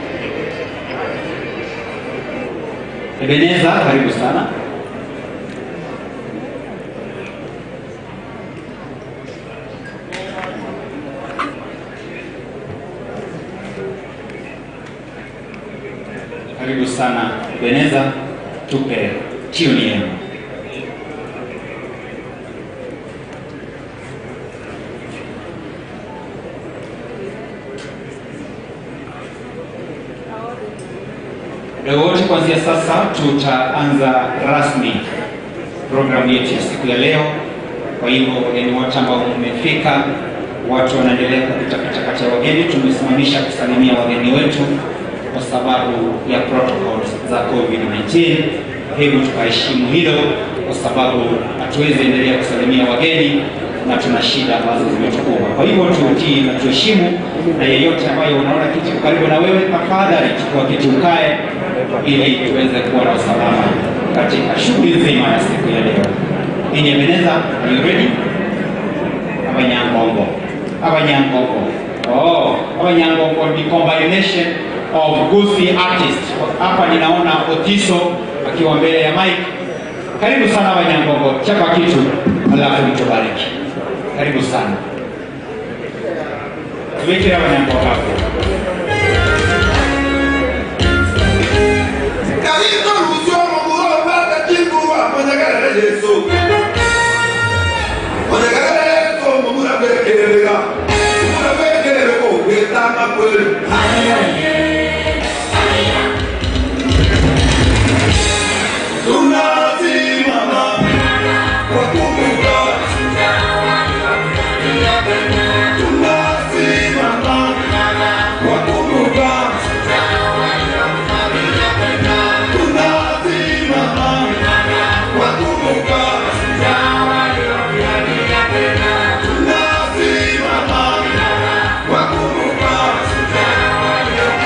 Ebeneza, karibu sana. Karibu sana Ebeneza, tupe tune yenu. Leo wote kuanzia sasa tutaanza rasmi programu yetu ya siku ya leo. Kwa hivyo wageni wote ambao mmefika, watu wanaendelea kupitapita kati ya wageni, tumesimamisha kusalimia wageni wetu kwa sababu ya protocols za COVID-19. Kwa hivyo tukaheshimu hilo, kwa sababu hatuwezi endelea kusalimia wageni na tuna shida ambazo zimetukumba. Kwa hivyo tutii na tuheshimu, na yeyote ambaye unaona kiti karibu na wewe, tafadhali chukua kiti ukae, ili tuweze kuwa na usalama katika shughuli nzima ya siku ya leo. Inyemeneza, are you ready? Abanyangongo, Abanyangongo. Oh, Abanyangongo ni combination of Gusi artists. Hapa ninaona Otiso akiwa mbele ya mic. Karibu sana Abanyangongo, chapa kitu alafu mtubariki. Karibu sana. Tuweke Abanyangongo hapo. Wakumbuka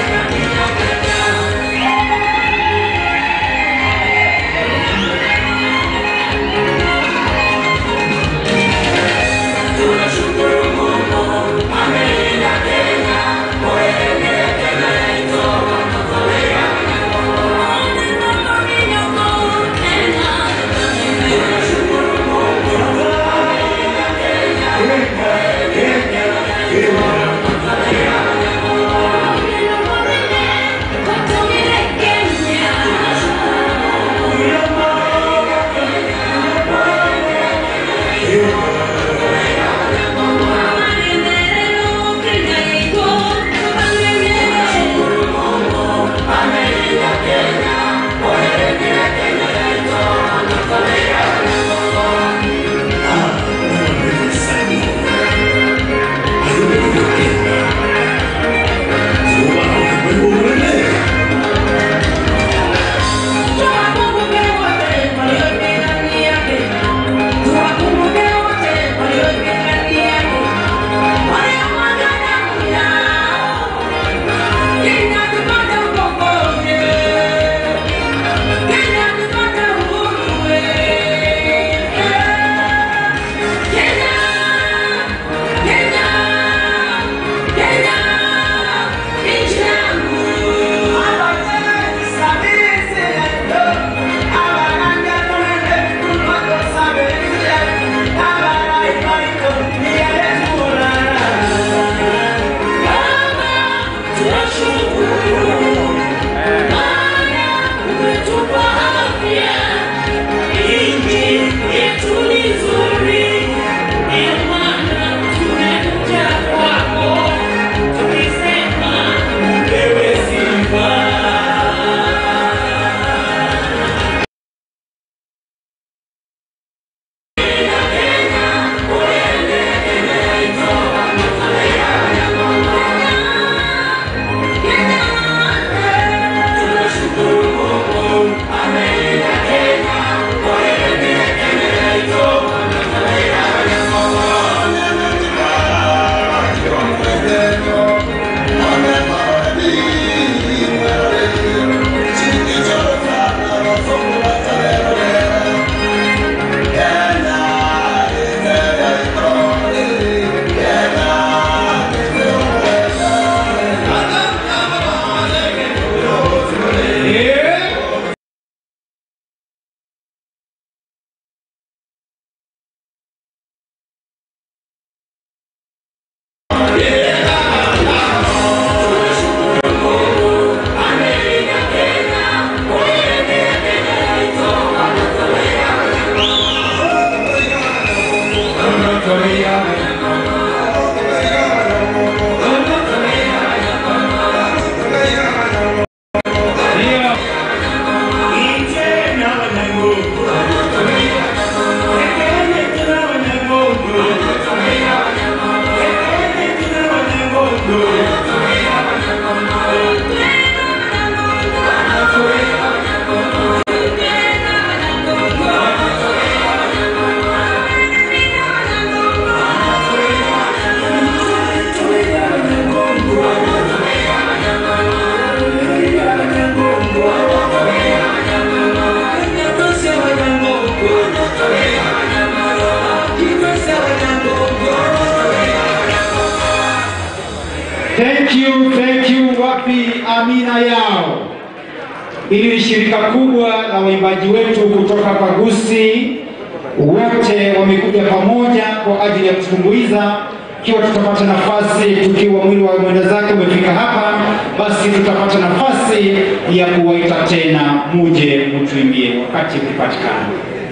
Thank you, thank you. Wapi amina yao? Hili ni shirika kubwa la waimbaji wetu kutoka Pagusi, wote wamekuja pamoja kwa ajili ya kutumbuiza. Ikiwa tutapata nafasi, tukiwa mwili wa mwenda zake umefika hapa, basi tutapata nafasi ya kuwaita tena, muje mtuimbie wakati ukipatikana.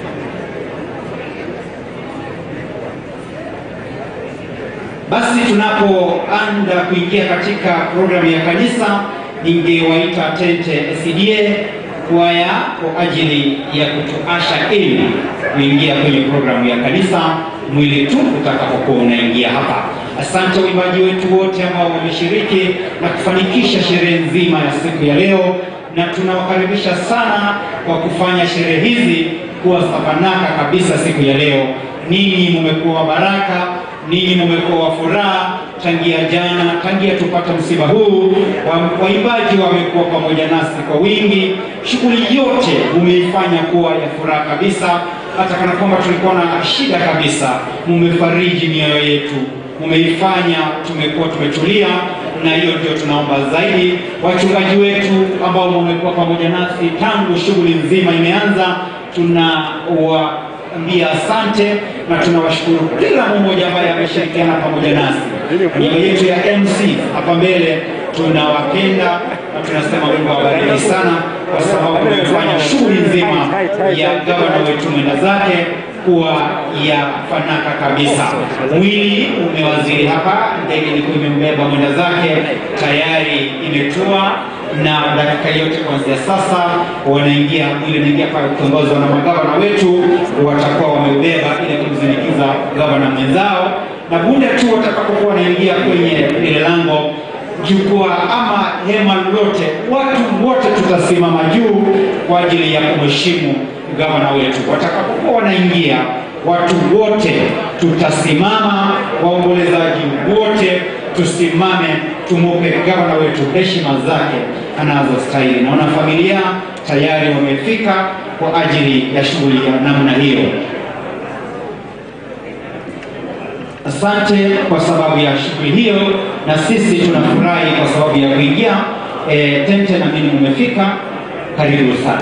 Basi tunapoanda kuingia katika programu ya kanisa, ningewaita Tente SDA kwaya kwa ajili ya kutuasha ili kuingia kwenye programu ya kanisa mwili tu utakapokuwa unaingia hapa. Asante waimbaji wetu wote ambao wameshiriki na kufanikisha sherehe nzima ya siku ya leo, na tunawakaribisha sana kwa kufanya sherehe hizi kuwa safanaka kabisa siku ya leo. Ninyi mumekuwa wa baraka, ninyi mumekuwa wa furaha tangia jana, tangia tupata msiba huu. wa- Waimbaji wamekuwa pamoja nasi kwa wingi, shughuli yote mumeifanya kuwa ya furaha kabisa, hata kana kwamba tulikuwa na shida kabisa, mumefariji mioyo yetu, mumeifanya tumekuwa tumetulia, na hiyo ndio tunaomba zaidi. Wachungaji wetu ambao mumekuwa pamoja nasi tangu shughuli nzima imeanza, tunawaambia asante na tunawashukuru kila mmoja ambaye ameshirikiana pamoja nasi. Niaba yetu ya MC hapa mbele tunawapenda na tunasema Mungu awabariki sana, kwa sababu mmefanya shughuli nzima ya gavana wetu mwenda zake kuwa ya fanaka kabisa. Mwili umewaziri hapa, ndege ilikuwa imembeba mwenda zake, tayari imetua na dakika yote kuanzia sasa wanaingia mwili unaingia pale kuongozwa na magavana wetu, watakuwa wameubeba ili kumsindikiza gavana mwenzao, na bunde tu watakapokuwa wanaingia kwenye ile lango jukwaa ama hema lolote, watu wote tutasimama juu kwa ajili ya kumheshimu gavana wetu. Watakapokuwa wanaingia, watu wote tutasimama, waombolezaji wote tusimame, tumupe gavana wetu heshima zake anazostahili. Naona familia tayari wamefika kwa ajili ya shughuli ya namna hiyo. Asante kwa sababu ya shughuli hiyo, na sisi tunafurahi kwa sababu ya kuingia e, tente na mimi mmefika. Karibu sana.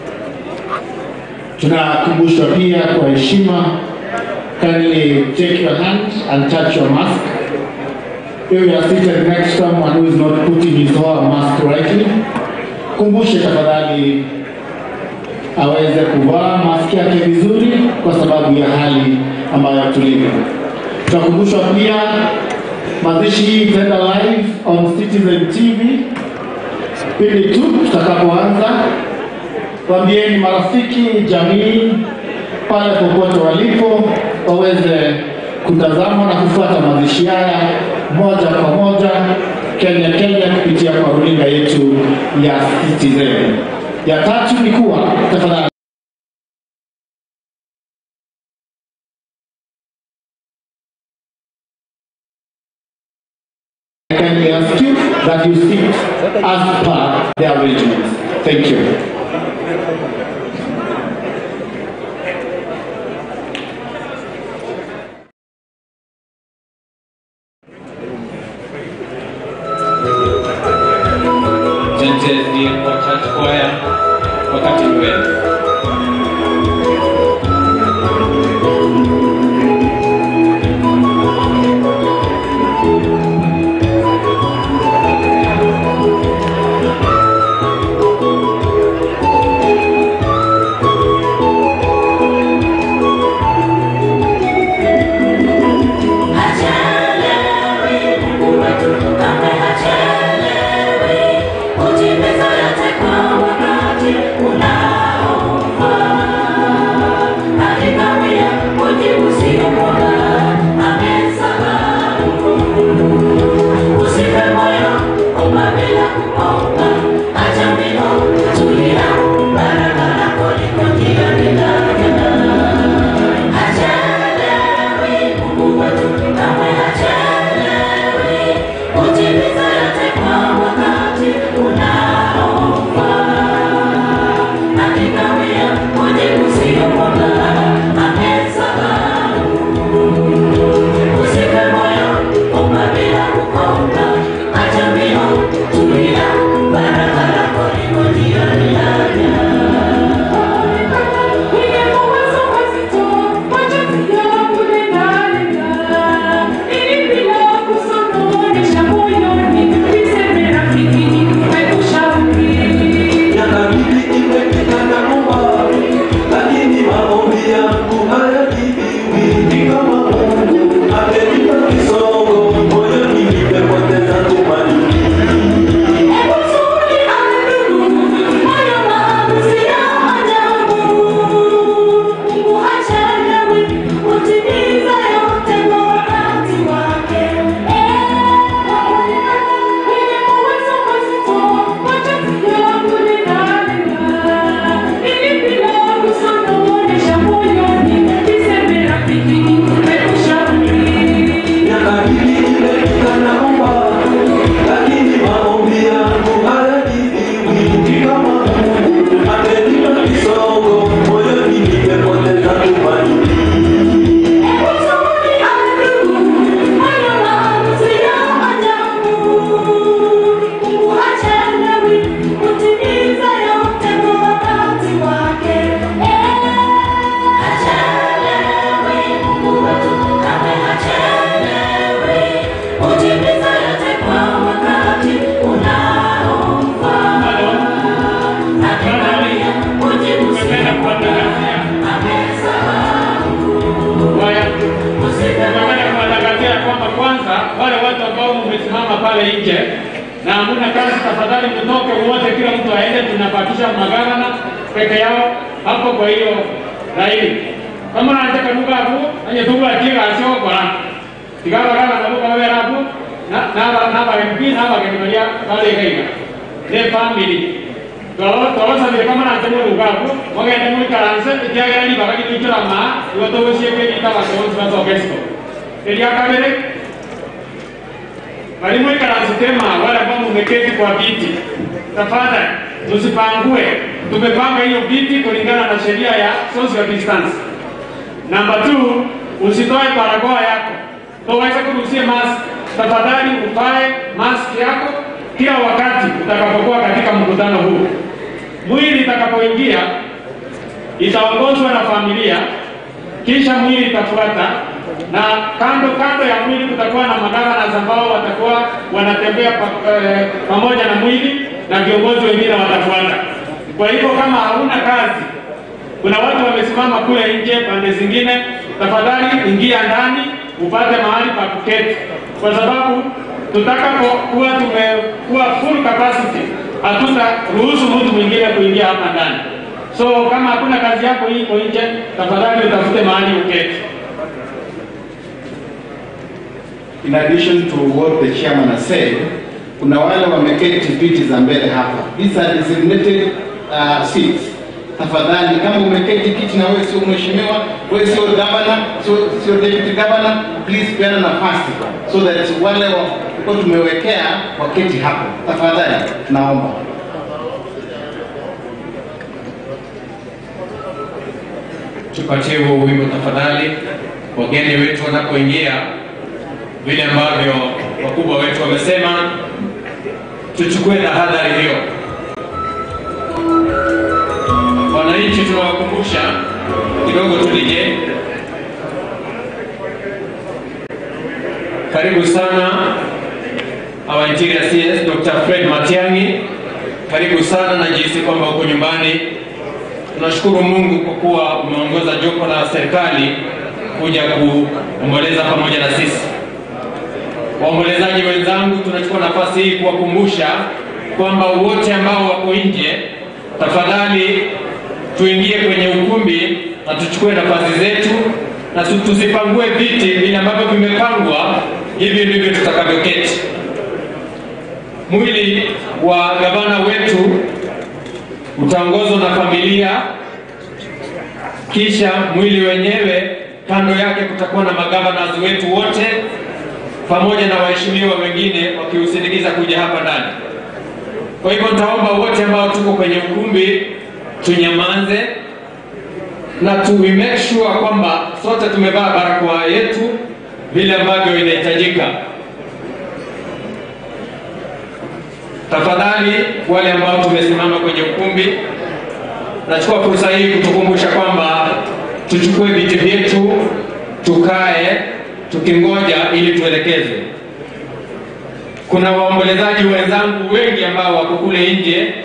Tunakumbushwa pia kwa heshima, kindly take your hand and touch your mask. If you are seated next to someone who is not putting his or her mask rightly, kumbushe tafadhali aweze kuvaa maski yake vizuri kwa sababu ya hali ambayo tulivyo. Tunakumbushwa pia mazishi hii itaenda live on Citizen TV pindi tu tutakapoanza. Waambieni marafiki, jamii pale popote walipo waweze kutazama na kufuata mazishi haya moja kwa moja Kenya Kenya kupitia kwa runinga yetu ya Citizen. Ya tatu ni kuwa tafadhali I kindly ask you that you sit as per the arrangements. Thank you. Tente ndiye kwa church choir wakati ni wenu. Thank hamuna kazi, tafadhali mtoke wote, kila mtu aende, tunabakisha magavana peke yao hapo. Kwa hiyo laini kama nataka duka hapo anye duka atia asio kwa tigaba kama na duka wewe hapo na na na ba MP na ba kenya bale kaiga ne family Kalau kalau sambil kama nanti mau buka aku, mau kayak mau karanse, dia kira ni bakal itu lama, dua tahun sih kita masuk sebagai orkestra. Jadi akan ada Mwalimu ikalasema wale ambao mmeketi kwa viti, tafadhali tusipangue. Tumepanga hiyo viti kulingana na sheria ya social distance. Namba 2, usitoe barakoa yako. Toweza kuruhusia mask. Tafadhali uvae mask yako kila wakati utakapokuwa katika mkutano huu. Mwili itakapoingia itaongozwa na familia, kisha mwili itafuata na kando kando ya mwili kutakuwa na magavana ambao watakuwa wanatembea pa, eh, pamoja na mwili na viongozi wengine watafuata. Kwa hivyo kama hauna kazi, kuna watu wamesimama kule nje pande zingine, tafadhali ingia ndani upate mahali pa kuketi, kwa sababu tutakapokuwa tumekuwa full capacity, hatutaruhusu mtu mwingine kuingia hapa ndani. So kama hakuna kazi yako iko nje, tafadhali utafute mahali uketi. In addition to what the chairman has said, kuna wale wameketi viti za mbele hapa. These are designated uh, seats. Tafadhali kama umeketi kiti na wewe sio mheshimiwa, wewe sio governor, sio sio deputy governor, please peana nafasi so that wale wa tumewekea waketi hapo. Tafadhali tunaomba. tupatie huo wimbo tafadhali, wageni wetu wanapoingia, vile ambavyo wakubwa wetu wamesema, tuchukue tahadhari hiyo. Wananchi tunawakumbusha kidogo, tulije. Karibu sana our interior CS Dr. Fred Matiang'i, karibu sana na jinsi kwamba uko nyumbani Tunashukuru Mungu kwa kuwa umeongoza jopo la serikali kuja kuomboleza pamoja na sisi. Waombolezaji wenzangu, tunachukua nafasi hii kuwakumbusha kwamba wote ambao wako nje, tafadhali tuingie kwenye ukumbi na tuchukue nafasi zetu na tu- tusipangue viti vile ambavyo vimepangwa, hivi ndivyo tutakavyoketi. Mwili wa gavana wetu utaongozwa na familia, kisha mwili wenyewe kando yake kutakuwa na magavanas wetu wote pamoja na waheshimiwa wengine wakiusindikiza kuja hapa ndani. Kwa hivyo nitaomba wote ambao tuko kwenye ukumbi tunyamaze na tu we make sure kwamba sote tumevaa barakoa yetu vile ambavyo inahitajika. Tafadhali wale ambao tumesimama kwenye ukumbi, nachukua fursa hii kutukumbusha kwamba tuchukue viti vyetu, tukae tukingoja ili tuelekezwe. Kuna waombolezaji wenzangu wengi ambao wako kule nje.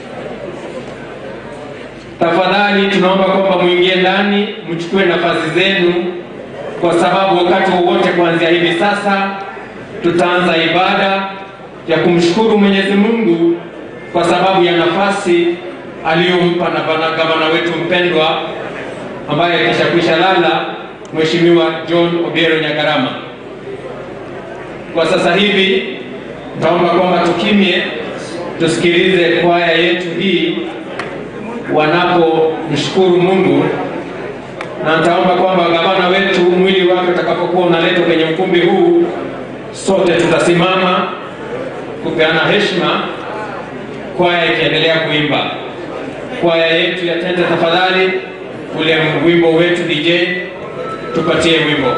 Tafadhali tunaomba kwamba muingie ndani, mchukue nafasi zenu, kwa sababu wakati wowote kuanzia hivi sasa tutaanza ibada ya kumshukuru Mwenyezi Mungu kwa sababu ya nafasi aliyompa na bana- gavana wetu mpendwa ambaye kishakwisha lala, Mheshimiwa John Obiero Nyagarama. Kwa sasa hivi taomba kwamba tukimye, tusikilize kwaya yetu hii wanapomshukuru Mungu, na nitaomba kwamba gavana wetu mwili wake utakapokuwa unaletwa kwenye ukumbi huu, sote tutasimama kupeana heshima, kwaya ikiendelea kuimba. Kwaya yetu ya tende, tafadhali, ule wimbo wetu DJ, tupatie wimbo.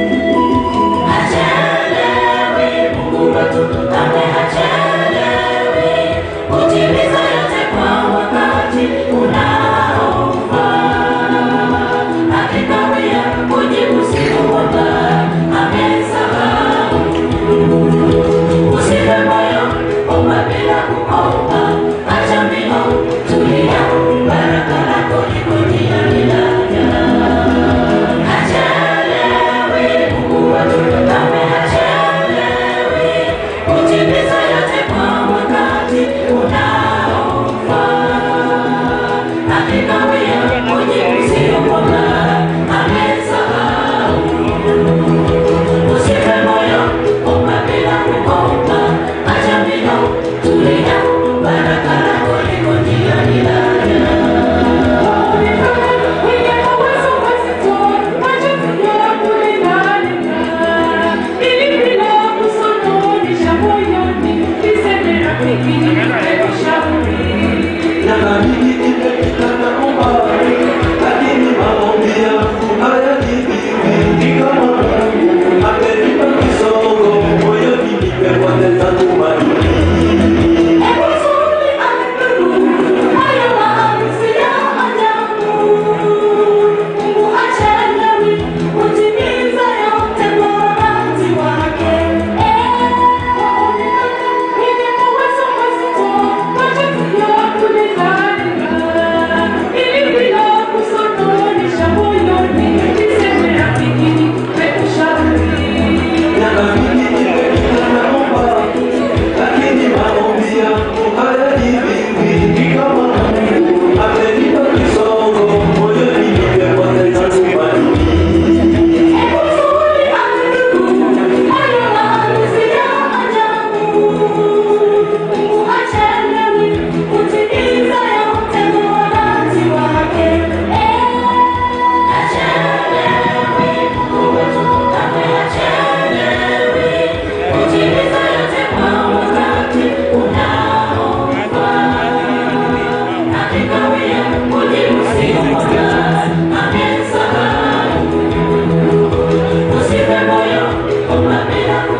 Hachelewi Mungu wetu, kamwe hachelewi.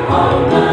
hauna